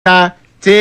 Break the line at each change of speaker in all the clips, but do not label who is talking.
ta tí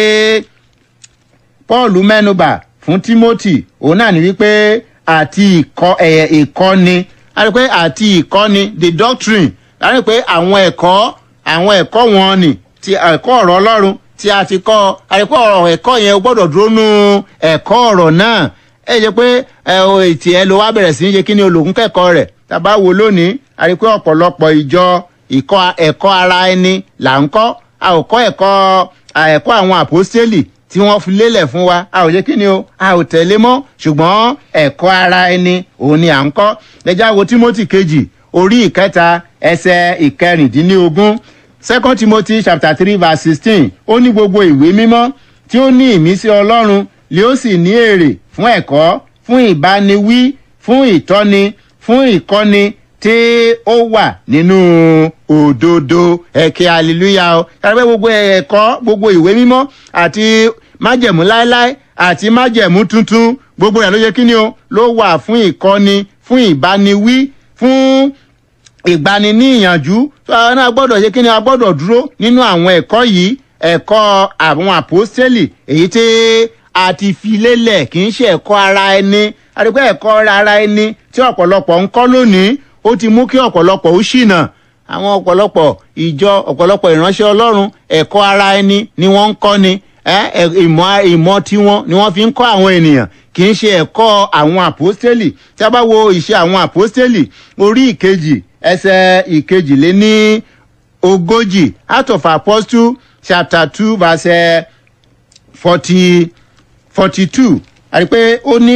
paul mẹ́nubà fún timothy òun náà ní wípé àti ìkọ́ ẹ̀yẹ ìkọ́ni a rí pé àti ìkọ́ni the doctrine a rí pé àwọn ẹ̀kọ́ àwọn ẹ̀kọ́ wọn ni ti ẹ̀kọ́ ọ̀rọ̀ ọlọ́run tí a ti kọ́ a rí pé ọ̀rọ̀ ẹ̀kọ́ yẹn o gbọ́dọ̀ dúró nú ẹ̀kọ́ ọ̀rọ̀ náà ẹ jẹ́ pé ẹ o ètì ẹ ló wá bẹ̀rẹ̀ sí í ṣe kí ni olùkún kẹ́kọ̀ọ́ rẹ̀ tàbá wo lónìí a rí pé ọ̀pọ̀lọpọ̀ ìjọ ìkọ́ ẹ̀kọ́ ara ẹni là ń kọ́ a ò kọ́ ẹ̀kọ́ ẹ̀kọ́ àwọn àpọ́stélì tí wọ́n fi lélẹ̀ fún wa a ò yẹ kí ni o a ò tẹ̀lé mọ́ ṣùgbọ́n ẹ̀kọ́ ara ẹni òun ni à ń kọ́ ẹja wo timothy kejì orí ìkẹta ẹsẹ̀ ìkẹrìndínlógún second timothy chapter three verse sixteen ó ní gbogbo ìwé mímọ́ tí ó ní ìmísí ọlọ́run lè ó sì ní èrè fún ẹ̀kọ́ fún ìbániwí fún ìtọ́ni fún ìkọ́ni tí ó wà nínú òdodo ẹ̀kẹ́ hallelujah o yàrá gbogbo ẹ̀kọ́ gbogbo ìwé mímọ́ àti májẹ̀mú láéláé àti májẹ̀mú tuntun gbogbo rẹ̀ ló yẹ kí ni o ló wà fún ìkọ́ni fún ìbániwí fún ìgbani ní ìyànjú tó àwọn náà gbọ́dọ̀ yẹ kí ni a gbọ́dọ̀ dúró nínú àwọn ẹ̀kọ́ yìí ẹ̀kọ́ àwọn àpòstélì èyí tí a ti fi lélẹ̀ kì í ṣe ẹ̀kọ́ ara ẹni àdìpẹ́ ẹ̀kọ́ ara ẹni tí ọ̀pọ̀lọpọ̀ ń kọ́ lónìí ó ti mú kí ọ̀pọ̀lọpọ̀ ó ṣìnà àwọn ọ̀pọ̀lọpọ̀ ìjọ ọ̀pọ̀lọpọ̀ ìránṣẹ́ ọlọ́run ẹ̀kọ́ ara ẹni ni wọ́n ń kọ́ ni ìmọ̀ ìmọ̀ tiwọn ni wọ́n fi ń kọ́ àwọn ènìyàn kì í ṣe ẹ̀kọ́ àwọn àpòstélì tí a bá wo ìṣe àwọn àpòstélì orí ìkejì ẹsẹ̀ ìkejì lé ní ogójì out of apostle chapter two verse forty forty two àti pé ó ní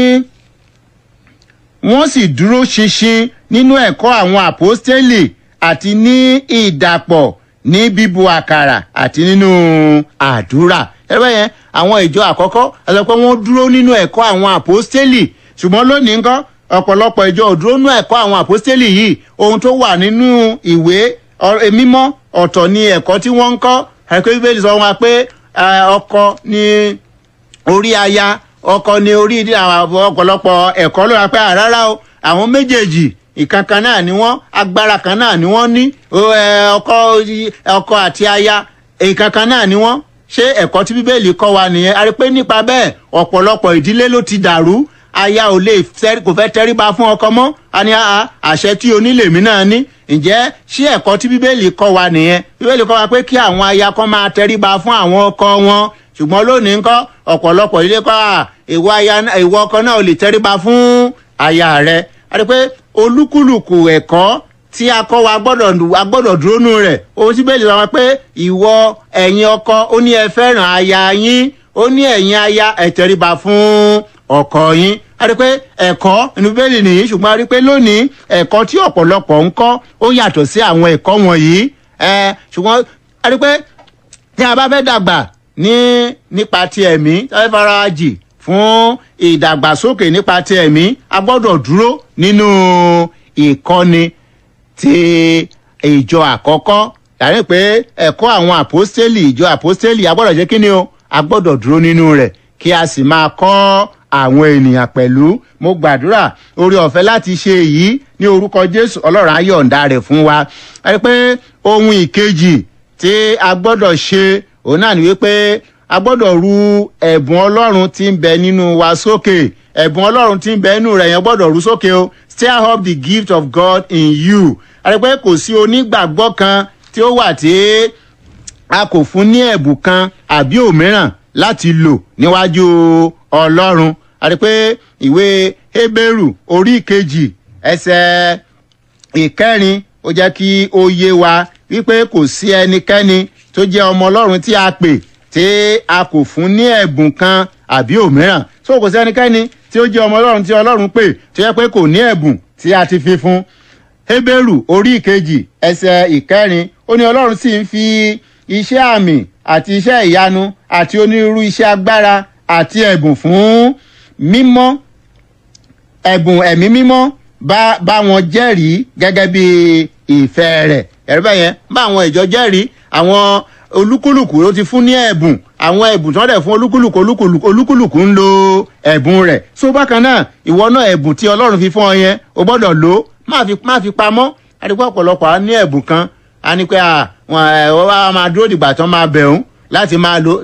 wọ́n sì dúró ṣinṣin nínú ẹ̀kọ́ àwọn àpọ́stélì àti ní ìdàpọ̀ ní bíbu àkàrà àti nínú àdúrà ẹgbẹ́ yẹn àwọn ìjọ àkọ́kọ́ àti pé wọ́n dúró nínú ẹ̀kọ́ àwọn àpọ́stélì ṣùgbọ́n lónìí nǹkan ọ̀pọ̀lọpọ̀ ìjọ ò dúró nínú ẹ̀kọ́ àwọn àpọ́stélì yìí ohun tó wà nínú ìwé mímọ́ ọ̀tọ̀ ni ẹ̀kọ́ tí wọ́n ń kọ́ àìpé bíbélì sọ wọn pé ọkọ ní orí aya ọkọ ní orí ọ̀pọ̀lọpọ̀ ẹ̀kọ́ ló ra pé àrárá o àwọn méjèèjì ìkankan náà ni wọ́n agbára kan náà ni wọ́n ní ọkọ ọkọ àti aya ìkankan náà ni wọ́n ṣé ẹ̀kọ́ tí bíbélì kọ́ wa nìyẹn a rí pé nípa bẹ́ẹ̀ ọ̀pọ̀lọpọ̀ ìdílé ló ti dàrú aya ò lè kò fẹ́ tẹríba fún ọkọ mọ́ a ní àṣẹ tí onílèmí náà ní ǹjẹ́ ṣé ẹ̀kọ́ tí bíbélì kọ́ wa nìyẹn bíbélì kọ́ wa pé kí àwọn aya kan máa tẹríba fún àwọn ọkọ wọn ṣùgbọ́n lónìí ńkọ́ ọ̀pọ̀lọpọ̀ ilé kọ́ ìwọ aya ìwọ ọkọ náà ò lè tẹríba fún aya rẹ a rí pé olúkúlùkù ẹ̀kọ́ tí a kọ́ wa gbọ́dọ̀ dúró nù rẹ̀ ohun tí bẹ́ẹ̀ lè sọ pé ìwọ ẹ̀yin ọkọ ó ní ẹ fẹ́ràn aya yín ó ní ẹ̀yin aya ẹ tẹríba fún ọkọ yín a rí pé ẹ̀kọ́ inú bẹ́ẹ̀lì nìyí ṣùgbọ́n a rí pé lónìí ẹ̀kọ́ tí ọ̀pọ̀lọpọ̀ ń kọ́ ó yàtọ̀ sí àwọn ẹ̀kọ́ wọ̀nyí ṣùgbọ́n a rí pé tí a bá fẹ́ dàgbà ní nípa ti ẹ̀mí tí a fẹ́ fara jì fún ìdàgbàsókè nípa ti ẹ̀mí a gbọ́dọ̀ dúró nínú ìkọ́ni ti ìjọ àkọ́kọ́ yàrá pé ẹ̀kọ́ àwọn àpọ́stélì ìjọ àpọ́stélì a gbọ́dọ̀ jẹ́ kí ni o a gbọ́dọ̀ dúró nínú rẹ̀ kí a sì máa kọ́ àwọn ènìyàn pẹ̀lú mo gbàdúrà orí ọ̀fẹ́ láti ṣe èyí ní orúkọ jésù ọlọ́run ayọ̀ǹda rẹ̀ fún wa ẹ pé ohun ìkejì tí a gbọ́dọ̀ ṣe òun náà ni wípé a gbọ́dọ̀ ru ẹ̀bùn ọlọ́run tí ń bẹ nínú wa sókè ẹ̀bùn ọlọ́run tí ń bẹ nínú rẹ̀ yẹn gbọ́dọ̀ ru sókè o stir up the gift of God in you ẹ pé kò sí onígbàgbọ́ kan tí ó wà tí a kò fún ní ẹ̀bùn kan àbí òmíràn láti lò níwájú ọlọ́run àti pé ìwé hébérù orí kejì ẹsẹ̀ ìkẹrin ó jẹ́ kí ó yé wa wípé kò sí ẹnikẹ́ni tó jẹ́ ọmọ ọlọ́run tí a pè tí a kò fún ní ẹ̀bùn kan àbí òmíràn so kò sí ẹnikẹ́ni tí ó jẹ́ ọmọ ọlọ́run tí ọlọ́run pè tó yẹ pé kò ní ẹ̀bùn tí a ti fi fún hébérù orí kejì ẹsẹ̀ ìkẹrin ó ní ọlọ́run sì ń fi iṣẹ́ àmì àti iṣẹ́ ìyanu àti onírúurú iṣẹ́ agbára àti ẹ̀bùn fún mímọ́ ẹ̀bùn ẹ̀mí mímọ́ bá bá wọn jẹ́rìí gẹ́gẹ́ bí ìfẹ́ rẹ̀ ẹ̀rí bẹ́ẹ̀ yẹn bá àwọn ìjọ jẹ́rìí àwọn olúkúlùkù ló ti fún ní ẹ̀bùn àwọn ẹ̀bùn tí wọ́n dẹ̀ fún olúkúlùkù olúkúlùkù olúkúlùkù ń lo ẹ̀bùn rẹ̀ so bákan náà ìwọ náà ẹ̀bùn tí ọlọ́run fi fún ọ yẹn o gbọ́dọ̀ lò ó má fi má fi pamọ́ àdìpọ̀ ọ̀pọ̀lọpọ̀ á ní ẹ̀bùn kan á ní pé àwọn ẹ̀ wọ́n máa dúró dìgbà tán máa bẹ̀ òun láti máa lo